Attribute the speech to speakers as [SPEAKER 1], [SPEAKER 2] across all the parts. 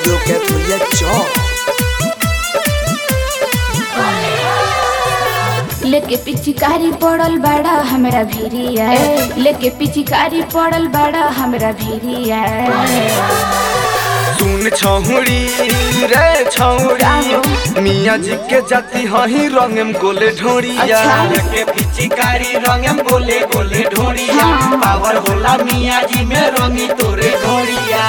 [SPEAKER 1] Studio Kaitholia चौक
[SPEAKER 2] लेके पिचकारी पड़ल बड़ा हमरा भिरिया लेके पिचकारी पड़ल बड़ा हमरा भिरिया
[SPEAKER 3] सुन छौड़ी रे छौड़ी मियाँ जी के जाती हही रंगम गोले ढोड़िया
[SPEAKER 2] अच्छा।
[SPEAKER 4] के पिचकारी रंगम बोले बोले ढोड़िया
[SPEAKER 2] हाँ।
[SPEAKER 4] पावर होला मियाँ जी में रंगी तोरे ढोड़िया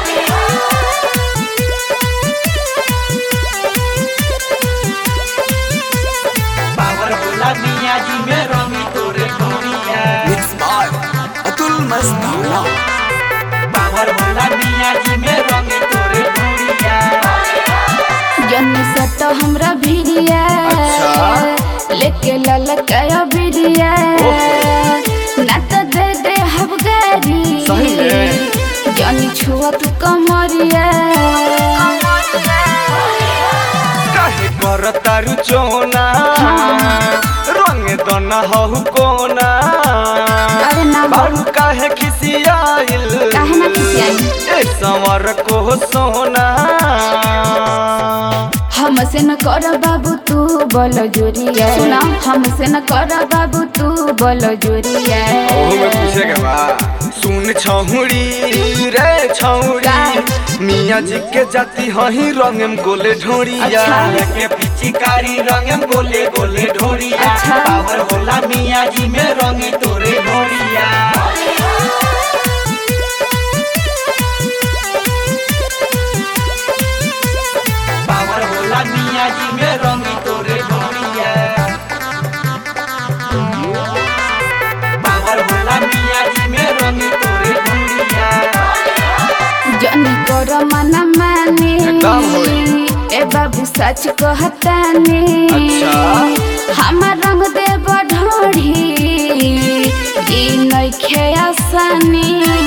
[SPEAKER 4] पावर होला मियाँ जी में रंगी तोरे ढोड़िया
[SPEAKER 1] मिक्स बाय अतुल मस्ताना
[SPEAKER 4] पावर होला मियाँ जी में रंगी तोरे ढोड़िया
[SPEAKER 2] जन्नी सट हमरा भिरिया
[SPEAKER 3] अच्छा।
[SPEAKER 2] लेके ललकाया भिरिया ना तो दे दे हब गारी
[SPEAKER 3] सही में।
[SPEAKER 2] जनी छुआ तू कमरिया
[SPEAKER 3] काहे कर तारू चोना रंग दना हहु कोना
[SPEAKER 2] अरे ना हो।
[SPEAKER 3] बारू काहे खिसियाइल
[SPEAKER 2] काहे ना खिसियाइल?
[SPEAKER 3] ए संवर को सोना
[SPEAKER 2] हमसे न कर बाबू तू बोल जोरिया सुना हमसे न कर बाबू तू बोल जोरिया
[SPEAKER 3] ओहो में पूछेगा बा सुन छौड़ी रे छौड़ी मियाँ जी के जाती हही रंगम गोले ढोड़िया
[SPEAKER 2] अच्छा।
[SPEAKER 4] के पिचकारी रंगम बोले बोले ढोड़िया
[SPEAKER 2] अच्छा।
[SPEAKER 4] पावर होला मियाँ जी में रंगी तोरे ढोड़िया पावर होला मियाँ जी में रंगी तोरे ढोड़िया पावर होला मियाँ जी में रंगी तोरे ढोड़िया
[SPEAKER 2] जनी कर मन माने
[SPEAKER 3] एकदम होई।
[SPEAKER 2] ए बाबू सच कहताने
[SPEAKER 3] अच्छा।
[SPEAKER 2] हमार रंग दे बढ़ोड़ी ई नइखे आसानी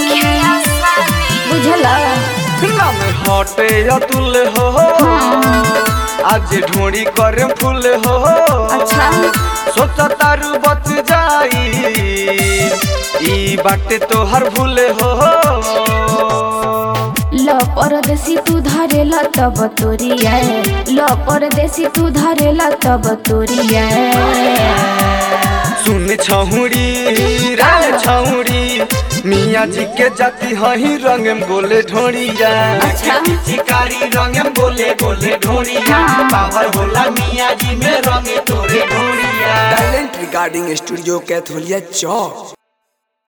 [SPEAKER 2] बुझला
[SPEAKER 3] नाम हटे अतुल हो आज ढोड़ी करे फूल हो
[SPEAKER 2] अच्छा
[SPEAKER 3] सोच तारू बच जाई ई बाटे तोहर भूल हो
[SPEAKER 2] ल परदेसी तू धरेला तब तोरिया ल परदेसी तू धरेला तब तोरिया
[SPEAKER 3] सुन छौड़ी रे छौड़ी मियाँ जी के जाती हही रंगम गोले ढोड़िया
[SPEAKER 2] अच्छा
[SPEAKER 4] चिकारी रंगम बोले बोले ढोड़िया
[SPEAKER 2] हाँ।
[SPEAKER 4] पावर होला मियाँ जी में रंगे तोरे ढोड़िया
[SPEAKER 1] टैलेंट रिगार्डिंग स्टूडियो कैथोलिया चौक